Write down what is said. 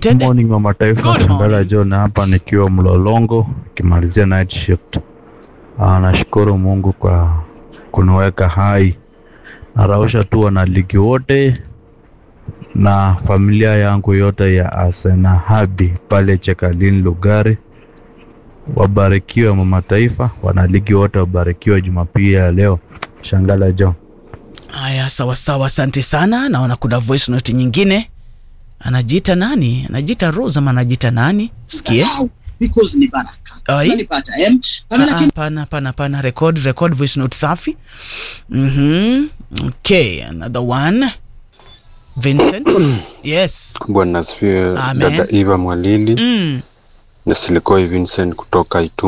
connected Morning wa mataifa Good Tembela morning. John hapa nikiwa Mlolongo nikimalizia night shift. Ah, nashukuru Mungu kwa kuniweka hai. Narausha tu wanaligi wote na familia yangu yote ya Asena Habi pale Chekalin Lugari. Wabarikiwe mama taifa, wanaligi wote wabarikiwe Jumapili ya leo. Shangala John. haya sawa sawa asante sana naona kuna voice note nyingine anajiita nani anajiita rose ama anajiita nani sikie Wow, because ni baraka Ai. unanipata em Pamela Ah, ah, pana pana pana record record voice note safi mhm okay another one vincent yes Bwana asifiwe. Amen. Dada Eva Mwalili mm. na Silikoi Vincent kutoka Itu